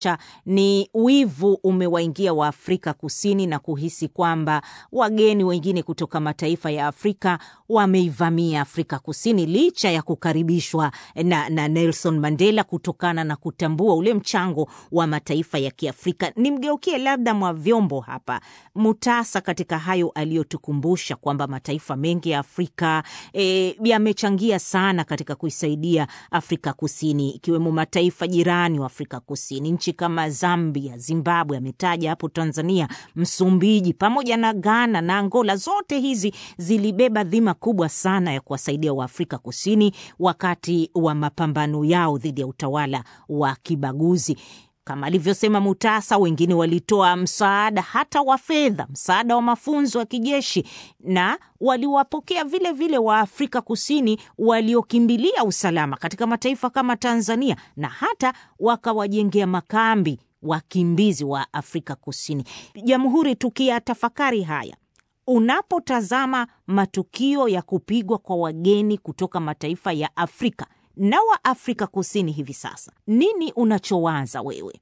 cha ni wivu umewaingia wa Afrika Kusini na kuhisi kwamba wageni wengine kutoka mataifa ya Afrika wameivamia Afrika Kusini licha ya kukaribishwa na, na Nelson Mandela kutokana na kutambua ule mchango wa mataifa ya Kiafrika. Nimgeukie labda mwa vyombo hapa Mutasa, katika hayo aliyotukumbusha kwamba mataifa mengi ya Afrika e, yamechangia sana katika kuisaidia Afrika Kusini, ikiwemo mataifa jirani wa Afrika Kusini, nchi kama Zambia, Zimbabwe, ametaja hapo Tanzania, Msumbiji pamoja na Ghana na Angola. Zote hizi zilibeba dhima kubwa sana ya kuwasaidia Waafrika Kusini wakati wa mapambano yao dhidi ya utawala wa kibaguzi. Kama alivyosema Mutasa, wengine walitoa msaada hata wa fedha, msaada wa mafunzo ya kijeshi, na waliwapokea vile vile wa Afrika Kusini waliokimbilia usalama katika mataifa kama Tanzania, na hata wakawajengea makambi wakimbizi wa Afrika Kusini. Jamhuri, tukiyatafakari haya unapotazama matukio ya kupigwa kwa wageni kutoka mataifa ya Afrika na wa Afrika Kusini hivi sasa, nini unachowaza wewe?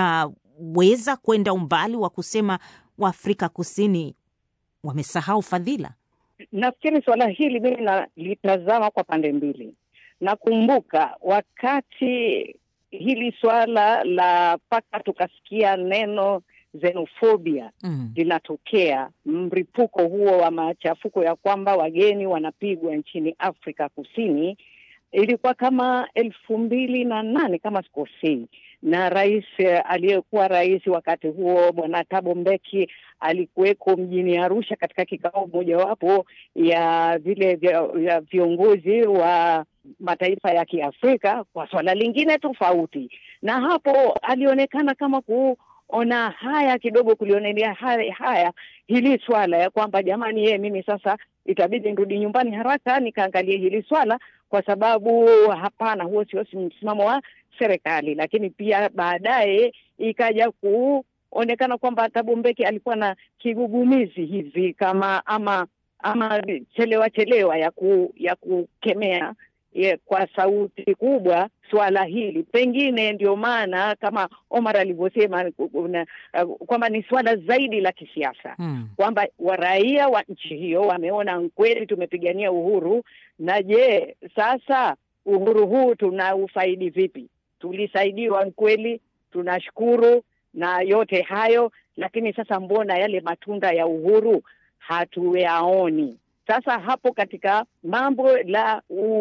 Unaweza kwenda umbali wa kusema Waafrika Kusini wamesahau fadhila? Nafikiri suala hili mimi nalitazama kwa pande mbili. Nakumbuka wakati hili swala la mpaka tukasikia neno xenofobia Mm. linatokea, mripuko huo wa machafuko ya kwamba wageni wanapigwa nchini Afrika Kusini, ilikuwa kama elfu mbili na nane kama sikosei, na rais eh, aliyekuwa rais wakati huo Bwana Thabo Mbeki alikuweko mjini Arusha katika kikao mojawapo ya vile vya, ya viongozi wa mataifa ya Kiafrika kwa swala lingine tofauti, na hapo alionekana kama kuona haya kidogo, kulionelea haya, haya hili swala ya kwamba jamani, yeye mimi sasa itabidi nirudi nyumbani haraka nikaangalie hili swala, kwa sababu hapana, huo sio msimamo wa serikali. Lakini pia baadaye ikaja kuonekana kwamba Thabo Mbeki alikuwa na kigugumizi hivi kama ama ama chelewa chelewa ya ku, ya kukemea ye, kwa sauti kubwa swala hili. Pengine ndio maana kama Omar alivyosema una- uh, kwamba ni swala zaidi la kisiasa Mm. kwamba waraia wa nchi hiyo wameona kweli tumepigania uhuru, na je, sasa uhuru huu tunaufaidi vipi? Tulisaidiwa kweli, tunashukuru na yote hayo, lakini sasa mbona yale matunda ya uhuru hatuyaoni? Sasa hapo katika mambo la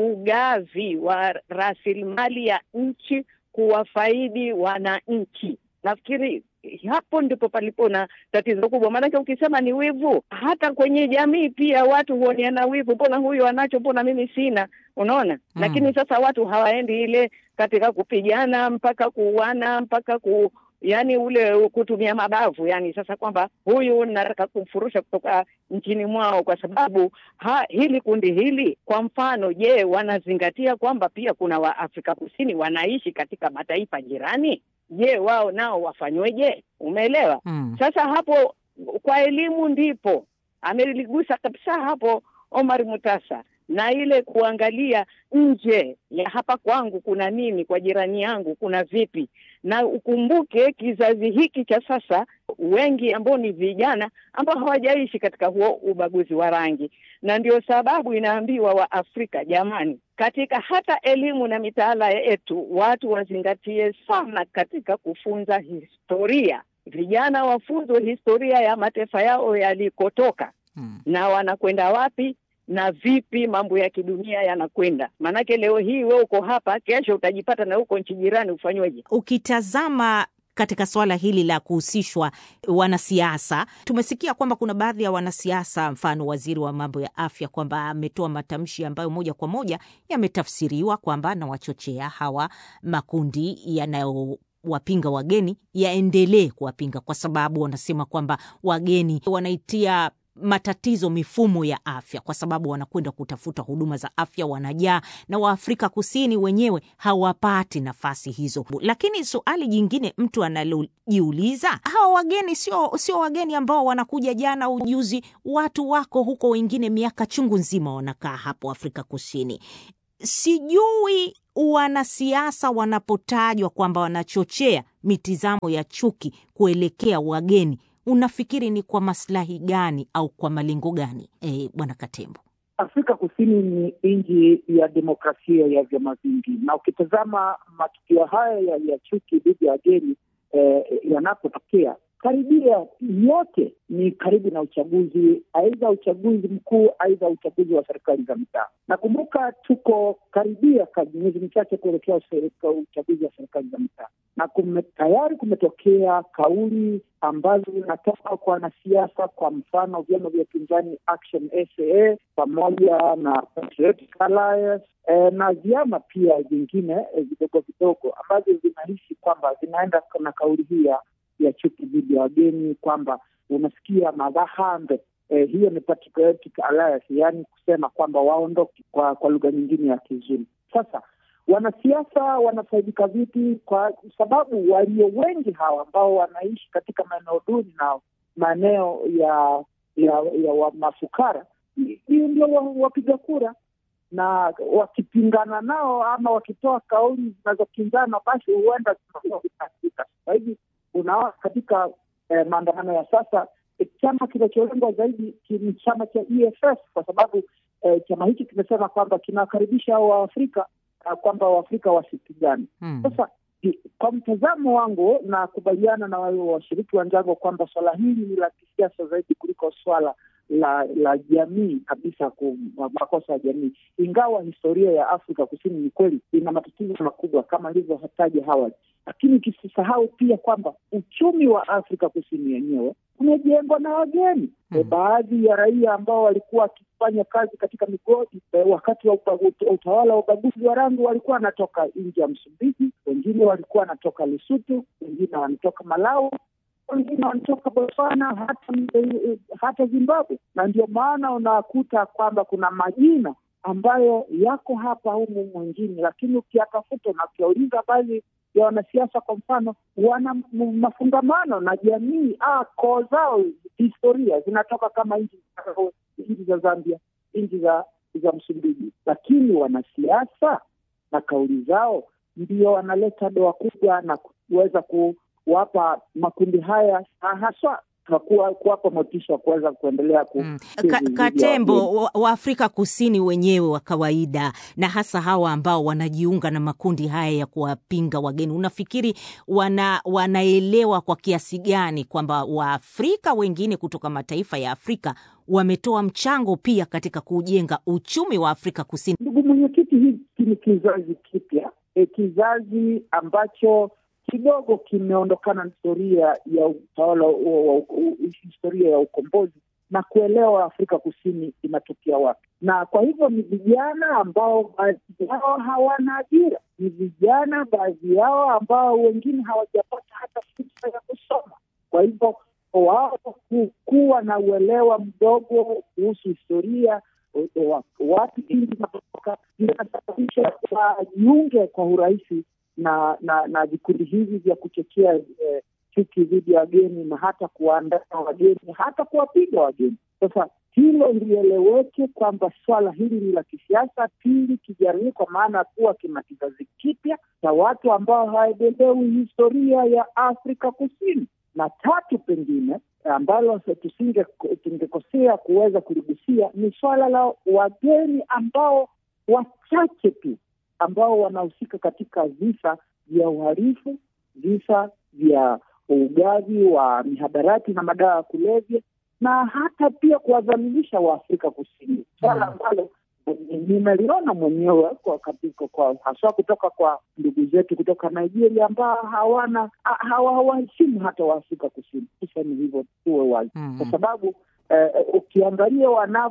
ugavi wa rasilimali ya nchi kuwafaidi wananchi, nafikiri hapo ndipo palipo na tatizo kubwa. Maanake ukisema ni wivu, hata kwenye jamii pia watu huoneana wivu, mbona huyu anacho, mbona mimi sina? Unaona Mm. lakini sasa watu hawaendi ile katika kupigana mpaka kuuana mpaka ku yani ule kutumia mabavu, yani sasa kwamba huyu nataka kumfurusha kutoka nchini mwao kwa sababu ha, hili kundi hili kwa mfano, je, wanazingatia kwamba pia kuna Waafrika Kusini wanaishi katika mataifa jirani? Je, wao nao wafanyweje? Umeelewa? Mm. Sasa hapo kwa elimu ndipo ameligusa kabisa hapo Omar Mutasa, na ile kuangalia nje ya hapa kwangu kuna nini, kwa jirani yangu kuna vipi. Na ukumbuke kizazi hiki cha sasa, wengi ambao ni vijana ambao hawajaishi katika huo ubaguzi wa rangi, na ndio sababu inaambiwa wa Afrika, jamani, katika hata elimu na mitaala yetu watu wazingatie sana katika kufunza historia. Vijana wafunzwe historia ya mataifa yao yalikotoka Mm. na wanakwenda wapi na vipi mambo ya kidunia yanakwenda. Maanake leo hii we uko hapa, kesho utajipata na huko nchi jirani, ufanyweje? Ukitazama katika suala hili la kuhusishwa wanasiasa, tumesikia kwamba kuna baadhi ya wanasiasa, mfano waziri wa mambo ya afya, kwamba ametoa matamshi ambayo moja kwa moja yametafsiriwa kwamba anawachochea hawa makundi yanayo wapinga wageni yaendelee kuwapinga kwa sababu wanasema kwamba wageni wanaitia matatizo mifumo ya afya kwa sababu wanakwenda kutafuta huduma za afya wanajaa, na Waafrika Kusini wenyewe hawapati nafasi hizo. Lakini suali jingine mtu analojiuliza, hawa wageni sio sio wageni ambao wanakuja jana au juzi, watu wako huko, wengine miaka chungu nzima wanakaa hapo Afrika Kusini. Sijui wanasiasa wanapotajwa kwamba wanachochea mitizamo ya chuki kuelekea wageni, unafikiri ni kwa maslahi gani au kwa malengo gani? E, Bwana Katembo. Afrika Kusini ni nchi ya demokrasia ya vyama vingi, na ukitazama matukio haya ya, ya chuki dhidi ya wageni eh, yanapotokea karibia yote ni karibu na uchaguzi, aidha uchaguzi mkuu, aidha uchaguzi wa serikali za mitaa. Nakumbuka tuko karibia miezi michache kuelekea uchaguzi wa serikali za mitaa, na kume, tayari kumetokea kauli ambazo zinatoka kwa wanasiasa, kwa mfano vyama vya upinzani Action SA pamoja na Patriotic Alliance e, na vyama pia vingine vidogo e, vidogo ambavyo vinahisi kwamba vinaenda na kauli hii ya chuki dhidi ya wageni, kwamba unasikia madhahambe eh, hiyo ni Patriotic Alliance, yaani kusema kwamba waondoke, kwa kwa lugha nyingine ya Kizulu. Sasa wanasiasa wanafaidika vipi? Kwa sababu walio wengi hawa ambao wanaishi katika maeneo duni na maeneo ya ya, ya wa mafukara ndio wapiga kura, na wakipingana nao ama wakitoa kauli zinazokinzana, basi huenda zinakuwa kwa hivi unaona katika eh, maandamano ya sasa eh, chama kinacholengwa zaidi ni chama cha EFF kwa sababu eh, chama hiki kimesema kwamba kinawakaribisha hao Waafrika uh, kwamba Waafrika wasipigane. Hmm. Sasa kwa mtazamo wangu na kubaliana na washiriki wenzangu kwamba swala hili ni la kisiasa zaidi kuliko swala la la jamii kabisa, makosa ya jamii, ingawa historia ya Afrika Kusini ni kweli ina matatizo makubwa kama ilivyotaja Howard, lakini ukisisahau pia kwamba uchumi wa Afrika Kusini yenyewe umejengwa na wageni Hmm. e, baadhi ya raia ambao walikuwa wakifanya kazi katika migodi e, wakati wa upa- ut- utawala wa ubaguzi wa rangi walikuwa wanatoka nje ya Msumbiji, wengine walikuwa wanatoka Lesotho, wengine wanatoka Malawi wengine wanatoka Botswana hata eh, hata Zimbabwe, na ndio maana unakuta kwamba kuna majina ambayo yako hapa humu mwingine, lakini ukiyatafuta na ukiwauliza baadhi ya wanasiasa, kwa mfano, wana m- mafungamano na jamii ah, koo zao historia zinatoka kama nchi za- nchi za Zambia, nchi za za Msumbiji, lakini wanasiasa na kauli zao ndio wanaleta doa kubwa na kuweza kuwapa makundi haya ha- haswa na kuwa- kuwapa motisha wa kuweza kuendelea ku Mm. dhidi Ka, ya wageni. Katembo, wa- Waafrika Kusini wenyewe wa kawaida na hasa hawa ambao wanajiunga na makundi haya ya kuwapinga wageni, unafikiri wana, wanaelewa kwa kiasi gani kwamba Waafrika wengine kutoka mataifa ya Afrika wametoa mchango pia katika kujenga uchumi wa Afrika Kusini? Ndugu mwenyekiti, hiki ni kizazi kipya e, kizazi ambacho kidogo kimeondokana na historia ya utawala wa- wa- wa- historia ya ukombozi na kuelewa Afrika Kusini inatokea wapi, na kwa hivyo ni vijana ambao baadhi yao hawana ajira, ni vijana baadhi yao ambao wengine hawajapata hata fursa ya kusoma. Kwa hivyo wao ku- kuwa na uelewa mdogo kuhusu historia wa- wa- wapi nchi zinatoka inasababisha wajiunge kwa urahisi na na na vikundi hivi vya kuchochea eh, chuki dhidi ya wageni na hata kuwaandaa wageni hata kuwapiga wageni. Sasa hilo lieleweke kwamba swala hili ni la kisiasa. Pili, kijamii, kwa maana ya kuwa kina kizazi kipya cha watu ambao hawaelewi historia ya Afrika Kusini, na tatu, pengine ambalo tusinge tungekosea kuweza kuligusia ni swala la wageni ambao wachache tu ambao wanahusika katika visa vya uhalifu, visa vya ugavi wa mihadarati na madawa ya kulevya, na hata pia kuwadhalilisha Waafrika Kusini, swala ambalo nimeliona mwenyewe kwa katika kwa haswa kutoka kwa ndugu zetu kutoka Nigeria ambao hawana ha- hawa- hawaheshimu hata Waafrika Kusini. Tuseme hivyo, tuwe wazi Mm. kwa sababu eh, ukiangalia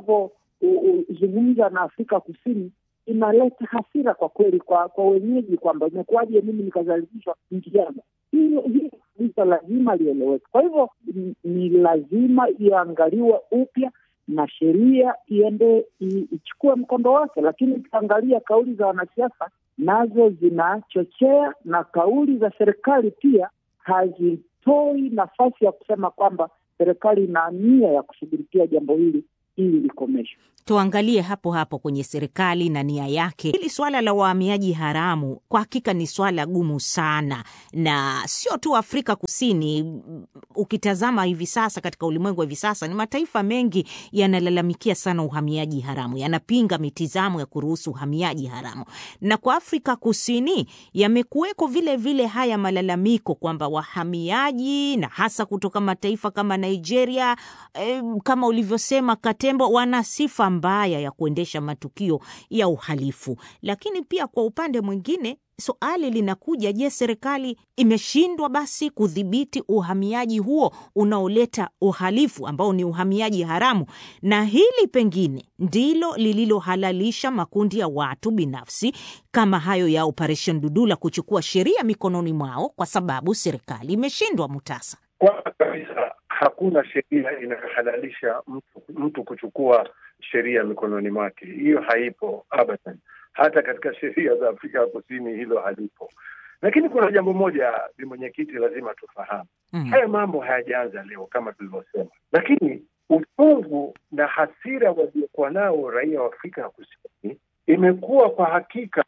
wanavyozungumza na Afrika Kusini inaleta hasira kwa kweli kwa kwa wenyeji, kwamba imekuwaje mimi nikazalishwa nchi yangu. Hilo hilo kabisa lazima lieleweke. Kwa hivyo ni- ni lazima iangaliwe upya na sheria iende i- ichukue mkondo wake, lakini ukiangalia kauli za wanasiasa nazo zinachochea na kauli za serikali pia hazitoi nafasi ya kusema kwamba serikali ina nia ya kushughulikia jambo hili hii ikomeshwe. Tuangalie hapo hapo kwenye serikali na nia yake. Hili swala la wahamiaji haramu kwa hakika ni swala gumu sana, na sio tu Afrika Kusini. Ukitazama hivi sasa katika ulimwengu wa hivi sasa, ni mataifa mengi yanalalamikia sana uhamiaji haramu, yanapinga mitizamo ya kuruhusu uhamiaji haramu, na kwa Afrika Kusini yamekuweko vile vile haya malalamiko kwamba wahamiaji na hasa kutoka mataifa kama Nigeria, eh, kama ulivyosema Katembo, wana sifa mbaya ya kuendesha matukio ya uhalifu. Lakini pia kwa upande mwingine swali linakuja, je, serikali imeshindwa basi kudhibiti uhamiaji huo unaoleta uhalifu ambao ni uhamiaji haramu? Na hili pengine ndilo lililohalalisha makundi ya watu binafsi kama hayo ya Operation Dudula kuchukua sheria mikononi mwao, kwa sababu serikali imeshindwa. Mutasa, kwanza kabisa hakuna sheria inayohalalisha mtu, mtu kuchukua sheria mikononi mwake. Hiyo haipo abadan. Hata katika sheria za Afrika ya Kusini hilo halipo. Lakini kuna jambo moja, ni mwenyekiti, lazima tufahamu mm. Haya mambo hayajaanza leo kama tulivyosema, lakini uchungu na hasira waliokuwa nao raia wa Afrika ya Kusini imekuwa kwa hakika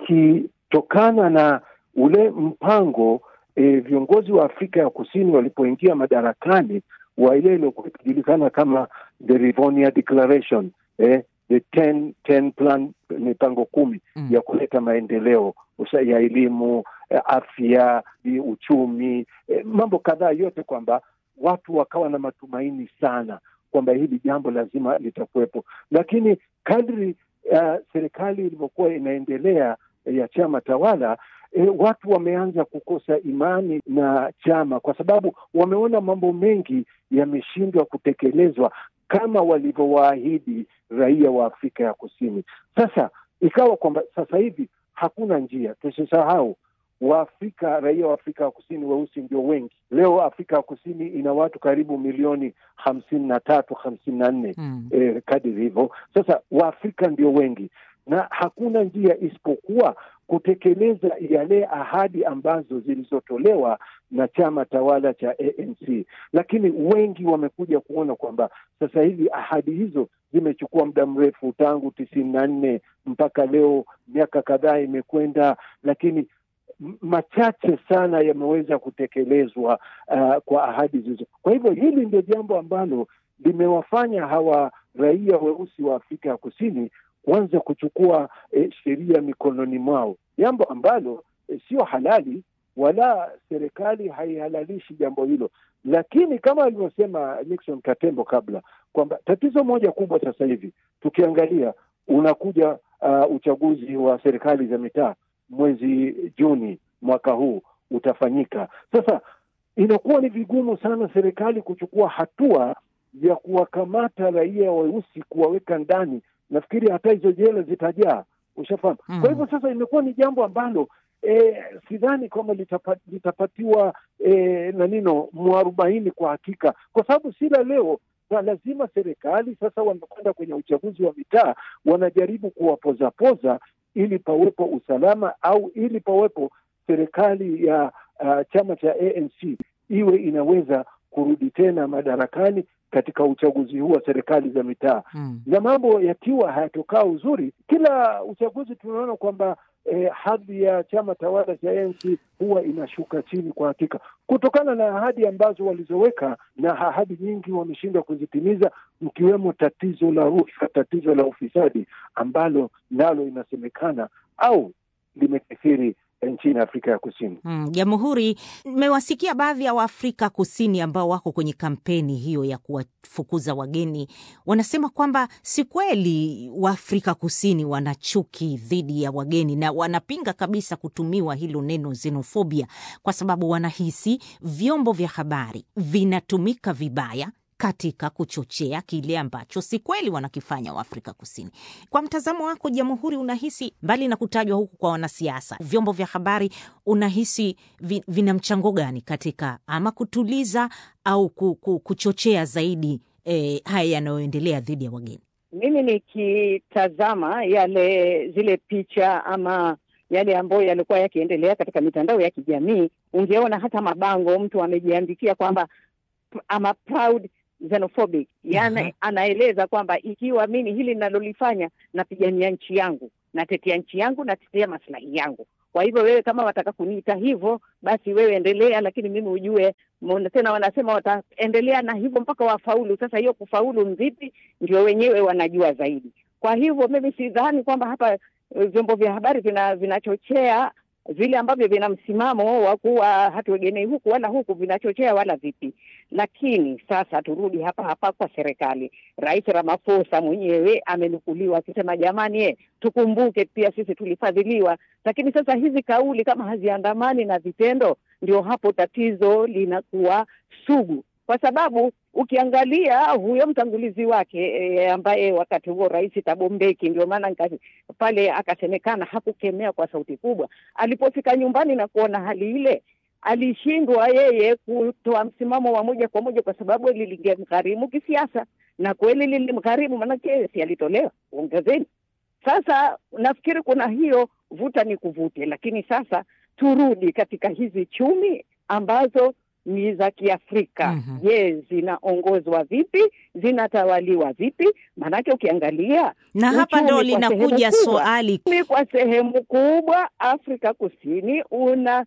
ikitokana na ule mpango e, viongozi wa Afrika ya Kusini walipoingia madarakani wa ile iliyokuwa ikijulikana kama the Rivonia Declaration eh, the ten, ten plan, mipango kumi mm. ya kuleta maendeleo ya elimu, afya, uchumi, eh, mambo kadhaa yote, kwamba watu wakawa na matumaini sana kwamba hili jambo lazima litakuwepo, lakini kadri uh, serikali ilivyokuwa inaendelea ya chama tawala E, watu wameanza kukosa imani na chama kwa sababu wameona mambo mengi yameshindwa kutekelezwa kama walivyowaahidi raia wa Afrika ya Kusini. Sasa ikawa kwamba sasa hivi hakuna njia. Tusisahau Waafrika, raia wa Afrika ya Kusini weusi ndio wengi leo. Afrika ya Kusini ina watu karibu milioni hamsini na tatu hamsini na nne mm. eh, kadiri hivyo. Sasa Waafrika ndio wengi na hakuna njia isipokuwa kutekeleza yale ahadi ambazo zilizotolewa na chama tawala cha ANC, lakini wengi wamekuja kuona kwamba sasa hivi ahadi hizo zimechukua muda mrefu tangu tisini na nne mpaka leo, miaka kadhaa imekwenda, lakini machache sana yameweza kutekelezwa uh, kwa ahadi hizo. Kwa hivyo hili ndio jambo ambalo limewafanya hawa raia weusi wa Afrika ya Kusini kuanza kuchukua eh, sheria mikononi mwao, jambo ambalo eh, sio halali wala serikali haihalalishi jambo hilo. Lakini kama alivyosema Nixon Katembo kabla kwamba tatizo moja kubwa sasa hivi tukiangalia, unakuja uh, uchaguzi wa serikali za mitaa mwezi Juni mwaka huu utafanyika. Sasa inakuwa ni vigumu sana serikali kuchukua hatua ya kuwakamata raia weusi kuwaweka ndani nafikiri hata hizo jela zitajaa, ushafahamu. mm. Kwa hivyo sasa imekuwa ni jambo ambalo e, sidhani kwamba litapa, litapatiwa e, na nino mwarobaini kwa hakika, kwa sababu si la leo na lazima serikali sasa, wamekwenda kwenye uchaguzi wa mitaa, wanajaribu kuwapozapoza ili pawepo usalama au ili pawepo serikali ya uh, chama cha ANC iwe inaweza kurudi tena madarakani katika uchaguzi huu wa serikali za mitaa mm. Na mambo yakiwa hayatokaa uzuri, kila uchaguzi tunaona kwamba eh, hadhi ya chama tawala cha ANC huwa inashuka chini kwa hakika, kutokana na ahadi ambazo walizoweka, na ahadi nyingi wameshindwa kuzitimiza, mkiwemo tatizo la rushwa, tatizo la ufisadi ambalo nalo inasemekana au limekithiri nchini Afrika ya Kusini. Jamhuri, mm, mmewasikia baadhi ya Waafrika Kusini ambao wako kwenye kampeni hiyo ya kuwafukuza wageni, wanasema kwamba si kweli Waafrika Kusini wana chuki dhidi ya wageni, na wanapinga kabisa kutumiwa hilo neno xenofobia, kwa sababu wanahisi vyombo vya habari vinatumika vibaya katika kuchochea kile ambacho si kweli wanakifanya Waafrika Kusini. Kwa mtazamo wako, Jamhuri, unahisi mbali na kutajwa huku kwa wanasiasa, vyombo vya habari, unahisi vi, vina mchango gani katika ama kutuliza au kuchochea zaidi eh, haya yanayoendelea dhidi ya wageni? Mimi nikitazama yale zile picha ama yale ambayo yalikuwa yakiendelea katika mitandao ya kijamii, ungeona hata mabango mtu amejiandikia kwamba ama proud xenophobic, yani Aha. anaeleza kwamba ikiwa mimi hili ninalolifanya napigania nchi yangu, natetea nchi yangu, natetea maslahi yangu. Kwa hivyo wewe kama wataka kuniita hivyo, basi wewe endelea, lakini mimi ujue mbona tena wanasema wataendelea na hivyo mpaka wafaulu. Sasa hiyo kufaulu mvipi, ndio wenyewe wanajua zaidi. Kwa hivyo mimi sidhani kwamba hapa eh, vyombo vya habari vina vinachochea vile ambavyo vina msimamo wa kuwa hatuegemei huku wala huku, vinachochea wala vipi. Lakini sasa turudi hapa hapa kwa serikali. Rais Ramaphosa mwenyewe amenukuliwa akisema jamani, eh, tukumbuke pia sisi tulifadhiliwa. Lakini sasa hizi kauli kama haziandamani na vitendo, ndio hapo tatizo linakuwa sugu, kwa sababu ukiangalia huyo mtangulizi wake e, ambaye wakati huo Rais Thabo Mbeki, ndio maana nika- pale akasemekana hakukemea kwa sauti kubwa. Alipofika nyumbani na kuona hali ile, alishindwa yeye kutoa msimamo wa moja kwa moja, kwa sababu hili lingemgharimu kisiasa, na kweli lilimgharimu, maanake si alitolewa ongezeni. Sasa nafikiri kuna hiyo vuta ni kuvute, lakini sasa turudi katika hizi chumi ambazo ni za Kiafrika. Mhm. Je, zinaongozwa vipi? Zinatawaliwa vipi? Maanake ukiangalia Na hapa uchumi ndo kwa linakuja sehemu kubwa, swali uchumi kwa sehemu kubwa Afrika Kusini una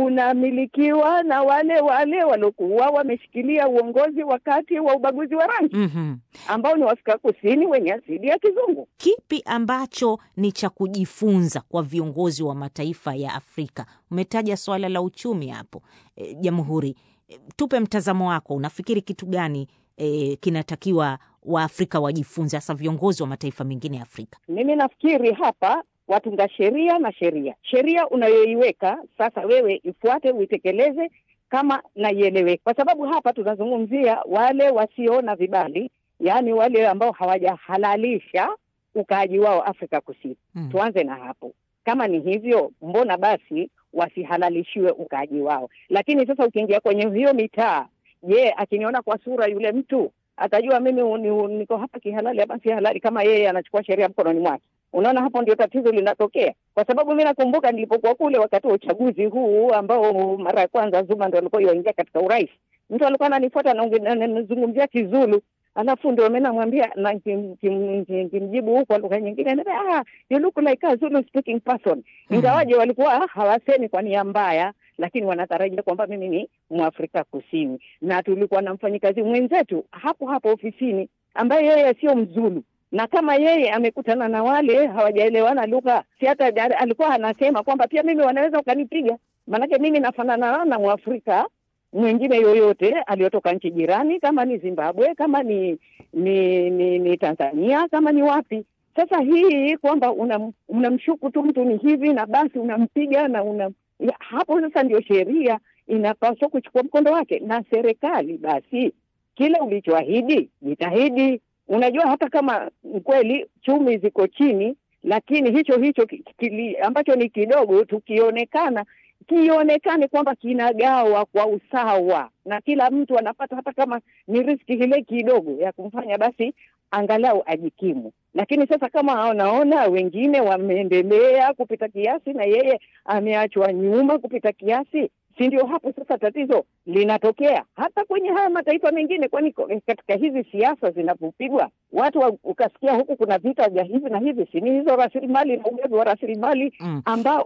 unamilikiwa na wale wale waliokuwa wameshikilia uongozi wakati wa ubaguzi wa rangi Mhm. ambao ni Waafrika Kusini wenye asili ya kizungu. kipi ambacho ni cha kujifunza kwa viongozi wa mataifa ya Afrika? Umetaja swala la uchumi hapo e, Jamhuri, e, tupe mtazamo wako. Unafikiri kitu gani e, kinatakiwa Waafrika wajifunze, hasa viongozi wa mataifa mengine ya Afrika? Mimi nafikiri hapa watunga sheria na sheria, sheria unayoiweka sasa, wewe ifuate, uitekeleze kama naieleweka, kwa sababu hapa tunazungumzia wale wasio na vibali, yaani wale ambao hawajahalalisha ukaaji wao Afrika Kusini. Mm. Tuanze na hapo. Kama ni hivyo, mbona basi wasihalalishiwe ukaaji wao? Lakini sasa ukiingia kwenye hiyo mitaa, je, akiniona kwa sura yule mtu atajua mimi u- ni- u- niko hapa kihalali ama si halali, kama yeye anachukua sheria mkononi mwake? Unaona, hapo ndio tatizo linatokea, kwa sababu mi nakumbuka nilipokuwa kule wakati wa uchaguzi huu ambao mara ya kwanza Zuma ndo alikuwa yaingia katika urais, mtu alikuwa ananifuata na unge- na- na- nazungumzia Kizulu alafu ndio mimi namwambia na kim- kim- kim- kimjibu huko kwa lugha nyingine, anambia, ah, you look like a Zulu speaking person. Ingawaje walikuwa hawasemi kwa nia mbaya, lakini wanatarajia kwamba mimi ni Mwafrika Kusini, na tulikuwa na mfanyikazi mwenzetu hapo hapo ofisini ambaye yeye sio Mzulu na kama yeye amekutana na wale hawajaelewana lugha, si hata ja- alikuwa anasema kwamba pia mimi wanaweza ukanipiga, maanake mimi nafanana na Mwafrika mwingine yoyote aliyotoka nchi jirani, kama ni Zimbabwe, kama ni ni, ni, ni Tanzania, kama ni wapi. Sasa hii kwamba unam- unamshuku tu mtu ni hivi na basi unampiga na una ya, hapo sasa ndio sheria inapaswa kuchukua mkondo wake, na serikali basi kile ulichoahidi jitahidi. Unajua, hata kama kweli chumi ziko chini, lakini hicho hicho ki- kili, ambacho ni kidogo tukionekana kionekane kwamba kinagawa kwa usawa na kila mtu anapata, hata kama ni riski ile kidogo ya kumfanya basi angalau ajikimu. Lakini sasa kama anaona wengine wameendelea kupita kiasi na yeye ameachwa nyuma kupita kiasi, si ndio hapo sasa tatizo linatokea hata kwenye haya mataifa mengine, kwani ko- katika hizi siasa zinapopigwa watu wa, ukasikia huku kuna vita vya hivi na hivi, si ni hizo rasilimali na ugavi wa rasilimali Mm. ambao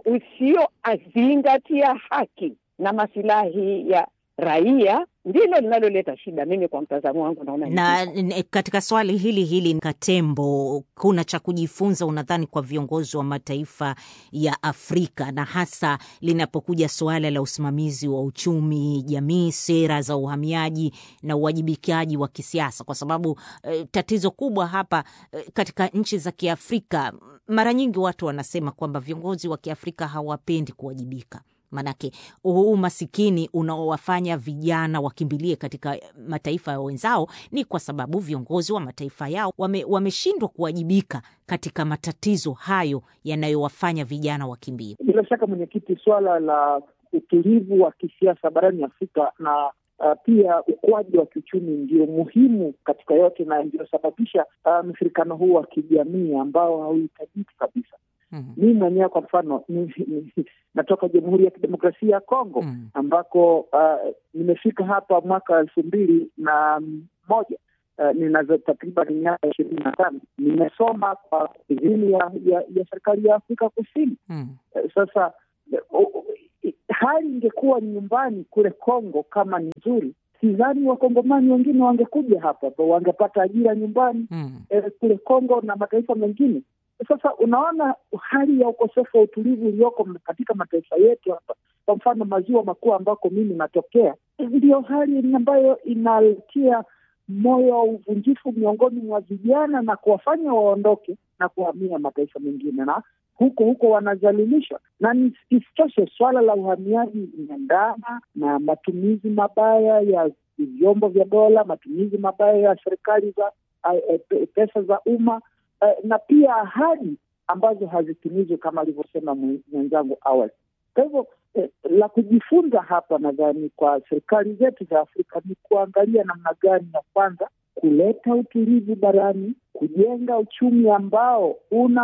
usiozingatia haki na masilahi ya raia ndilo linaloleta shida. Mimi kwa mtazamo wangu naona ni na hivyo. n- katika swali hili hili Katembo, kuna cha kujifunza unadhani kwa viongozi wa mataifa ya Afrika na hasa linapokuja suala la usimamizi wa uchumi, jamii, sera za uhamiaji na uwajibikaji wa kisiasa, kwa sababu eh, tatizo kubwa hapa eh, katika nchi za Kiafrika, mara nyingi watu wanasema kwamba viongozi wa Kiafrika hawapendi kuwajibika Manake huu umasikini unaowafanya vijana wakimbilie katika mataifa ya wenzao ni kwa sababu viongozi wa mataifa yao wame, wameshindwa kuwajibika katika matatizo hayo yanayowafanya vijana wakimbie. Bila shaka mwenyekiti, swala la utulivu wa kisiasa barani Afrika na uh, pia ukuaji wa kiuchumi ndio muhimu katika yote na ndio uh, mshirikano huu wa kijamii ambao hauhitajiki kabisa. Mhm. Mimi mwenyewe kwa mfano ni, ni, natoka Jamhuri ya Kidemokrasia ya Kongo Mm. ambako uh, nimefika hapa mwaka elfu mbili na moja uh, ninazo takriban miaka ishirini na tano nimesoma kwa idhini ya, ya, ya serikali ya Afrika Kusini. Mm. Uh, sasa uh, uh, hali ingekuwa nyumbani kule Kongo kama ni nzuri, sidhani wakongomani wengine wangekuja hapa, wangepata ajira nyumbani Mm. eh, kule Kongo na mataifa mengine. Sasa unaona hali ya ukosefu wa utulivu ulioko katika mataifa yetu hapa, kwa mfano maziwa makuu ambako mimi natokea, ndiyo hali ambayo inaletia moyo wa uvunjifu miongoni mwa vijana na kuwafanya waondoke na kuhamia mataifa mengine, na huko huko wanazalilishwa. Na ni- isitoshe, suala la uhamiaji inaendana na matumizi mabaya ya vyombo vya dola, matumizi mabaya ya serikali za eh, eh, pe- pesa za umma eh, na pia ahadi ambazo hazitimizwi kama alivyosema mwe- mwenzangu awali. Kwa hivyo eh, la kujifunza hapa nadhani kwa serikali zetu za Afrika ni kuangalia namna gani ya kwanza kuleta utulivu barani, kujenga uchumi ambao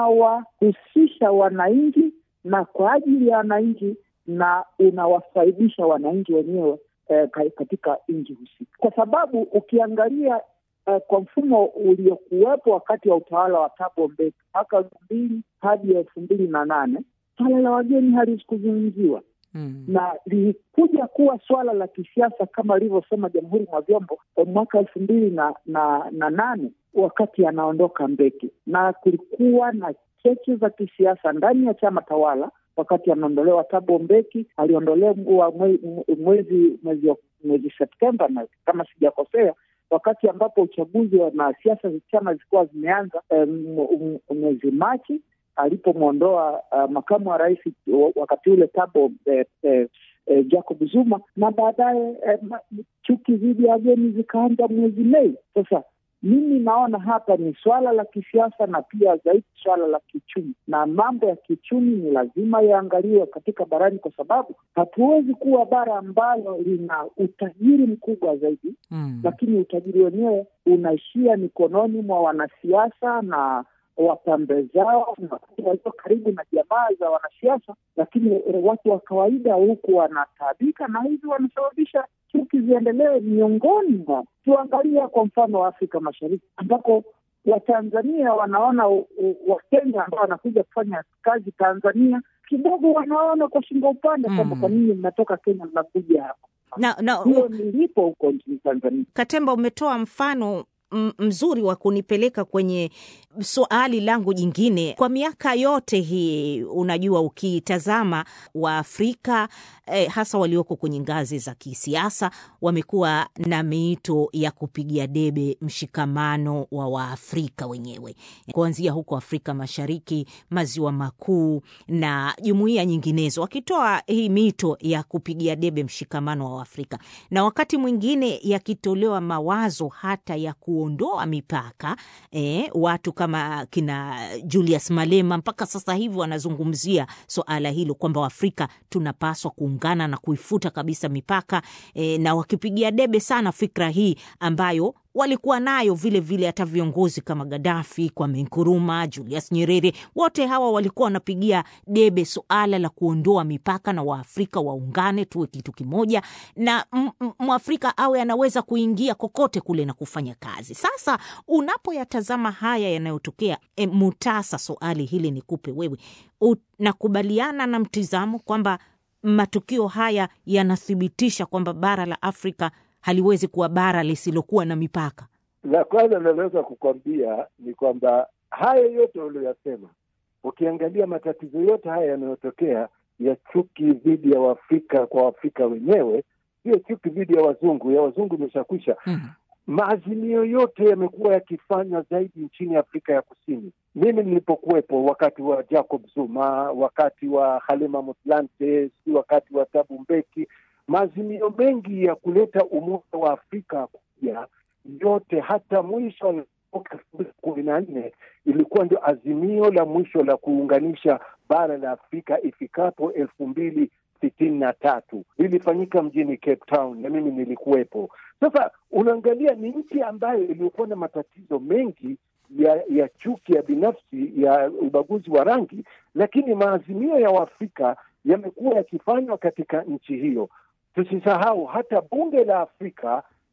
unawahusisha wananchi na kwa ajili ya wananchi na unawafaidisha wananchi wenyewe eh, ka- katika nchi husika, kwa sababu ukiangalia eh, kwa mfumo uliokuwepo wakati wa utawala wa Thabo Mbeki mwaka elfu mbili hadi elfu mbili na nane swala la wageni halikuzungumziwa Mm. na lilikuja kuwa swala la kisiasa kama alivyosema Jamhuri mwa Vyombo eh, mwaka elfu mbili na, na, na nane wakati anaondoka Mbeki, na kulikuwa na cheche za kisiasa ndani ya chama tawala wakati anaondolewa Thabo Mbeki. Aliondolewa mwe- mwe- mwezi mwezi mwezi Septemba na kama sijakosea wakati ambapo uchaguzi wa- na siasa za chama zilikuwa zimeanza eh, m- m- mwezi Machi alipomwondoa uh, makamu wa rais wa- wakati ule Thabo eh, eh, eh, Jacob Zuma na baadaye eh, ma- chuki dhidi ya wageni zikaanza mwezi Mei. Sasa mimi naona hapa ni swala la kisiasa na pia zaidi swala la kiuchumi, na mambo ya kiuchumi ni lazima yaangaliwe katika barani, kwa sababu hatuwezi kuwa bara ambalo lina utajiri mkubwa zaidi Mm. lakini utajiri wenyewe unaishia mikononi mwa wanasiasa na wapambe zao na watu walio karibu na jamaa za wanasiasa, lakini eh, watu wa kawaida huku wanataabika na hivi wanasababisha chuki ziendelee miongoni mwa. Tuangalia kwa mfano wa Afrika Mashariki ambako Watanzania wanaona u- u- Wakenya ambao wanakuja kufanya kazi Tanzania kidogo wanaona kwa shingo upande kwamba Mm. kwa nini mnatoka Kenya mnakuja hapa. Na, na Hiyo nilipo huko nchini Tanzania. Katemba, umetoa mfano m- mzuri wa kunipeleka kwenye swali langu jingine. Kwa miaka yote hii, unajua, ukitazama Waafrika eh, hasa walioko kwenye ngazi za kisiasa wamekuwa na miito ya kupigia debe mshikamano wa Waafrika wenyewe, kuanzia huko Afrika Mashariki, Maziwa Makuu na jumuiya nyinginezo, wakitoa hii mito ya kupigia debe mshikamano wa Waafrika na wakati mwingine yakitolewa mawazo hata ya kuondoa mipaka eh, watu kama kina Julius Malema mpaka sasa hivi wanazungumzia suala hilo kwamba Waafrika tunapaswa kuungana na kuifuta kabisa mipaka eh, na wakipigia debe sana fikra hii ambayo walikuwa nayo vile vile hata viongozi kama Gaddafi, Kwame Nkrumah, Julius Nyerere, wote hawa walikuwa wanapigia debe suala la kuondoa mipaka na Waafrika waungane, tuwe kitu kimoja, na m- m- Mwafrika awe anaweza kuingia kokote kule na kufanya kazi. Sasa unapoyatazama haya yanayotokea, e, Mutasa, swali hili nikupe wewe, unakubaliana na mtizamo kwamba matukio haya yanathibitisha kwamba bara la Afrika haliwezi kuwa bara lisilokuwa na mipaka? La kwanza ninaweza kukwambia ni kwamba haya yote uliyosema, ukiangalia matatizo yote haya yanayotokea ya chuki dhidi ya Waafrika kwa Waafrika wenyewe, sio chuki dhidi ya wazungu. Ya wazungu imeshakwisha. Mm. Maazimio yote yamekuwa yakifanywa zaidi nchini Afrika ya Kusini. Mimi nilipokuwepo wakati wa Jacob Zuma, wakati wa Halima Motlanthe, si wakati wa Thabo Mbeki, maazimio mengi ya kuleta umoja wa Afrika kuja yote, hata mwisho wa mwaka elfu mbili kumi na nne ilikuwa ndio azimio la mwisho la kuunganisha bara la Afrika ifikapo elfu mbili sitini na tatu lilifanyika mjini Cape Town na mimi nilikuwepo. Sasa unaangalia ni nchi ambayo iliyokuwa na matatizo mengi ya ya chuki ya binafsi ya ubaguzi wa rangi, lakini maazimio ya Waafrika yamekuwa yakifanywa katika nchi hiyo. Tusisahau hata bunge la Afrika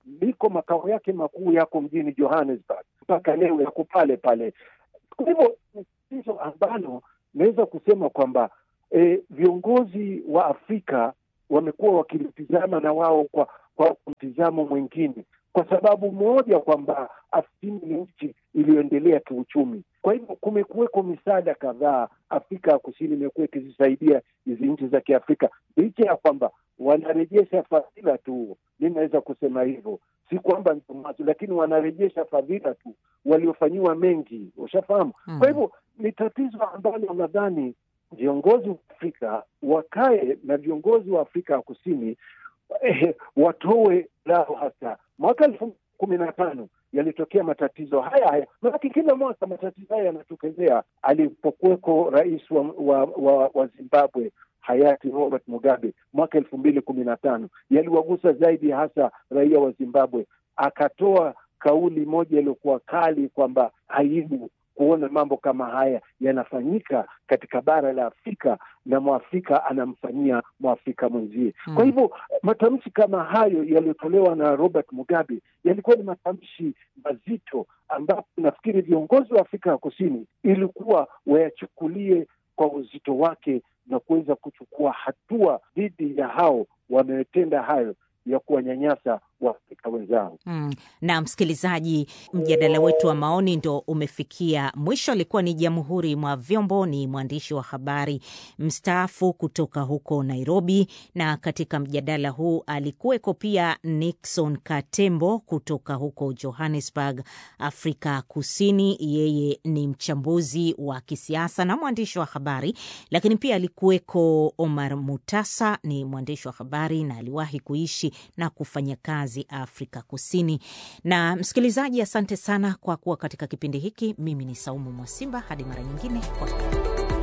liko makao yake makuu yako mjini Johannesburg, mpaka leo yako pale pale. Kwa hivyo ni tatizo ambalo naweza kusema kwamba e, viongozi wa Afrika wamekuwa wakilitizama na wao kwa kwa mtizamo mwingine, kwa sababu moja kwamba Afrika ni nchi iliyoendelea kiuchumi. Kwa hivyo kumekuweko misaada kadhaa, Afrika ya Kusini imekuwa ikizisaidia hizi nchi za Kiafrika, licha ya kwamba wanarejesha fadhila tu. Mi naweza kusema hivyo, si kwamba ndomazo, lakini wanarejesha fadhila tu, waliofanyiwa mengi, ushafahamu. Mm. Kwa hivyo ni tatizo ambalo nadhani viongozi wa Afrika wakae na viongozi wa Afrika ya Kusini eh, watoe lao hasa. Mwaka elfu kumi na tano yalitokea matatizo haya haya, manake kila mwaka matatizo haya yanatokezea. Alipokuweko rais wa, wa, wa, wa Zimbabwe hayati Robert Mugabe mwaka elfu mbili kumi na tano yaliwagusa zaidi hasa raia wa Zimbabwe. Akatoa kauli moja iliyokuwa kali kwamba aibu kuona mambo kama haya yanafanyika katika bara la Afrika na mwafrika anamfanyia mwafrika mwenzie. Mm. Kwa hivyo matamshi kama hayo yaliyotolewa na Robert Mugabe yalikuwa ni matamshi mazito, ambapo nafikiri viongozi wa Afrika ya Kusini ilikuwa wayachukulie kwa uzito wake na kuweza kuchukua hatua dhidi ya hao wanaotenda hayo ya kuwanyanyasa Waafrika wenzao. Mm. Na msikilizaji, mjadala wetu wa maoni ndo umefikia mwisho. Alikuwa ni Jamhuri mwa Vyombo, ni mwandishi wa habari mstaafu kutoka huko Nairobi, na katika mjadala huu alikuweko pia Nixon Katembo kutoka huko Johannesburg, Afrika Kusini. Yeye ni mchambuzi wa kisiasa na mwandishi wa habari, lakini pia alikuweko Omar Mutasa, ni mwandishi wa habari na aliwahi kuishi na kufanya kazi Afrika Kusini. Na msikilizaji, asante sana kwa kuwa katika kipindi hiki. Mimi ni Saumu Mwasimba, hadi mara nyingine, kwa heri.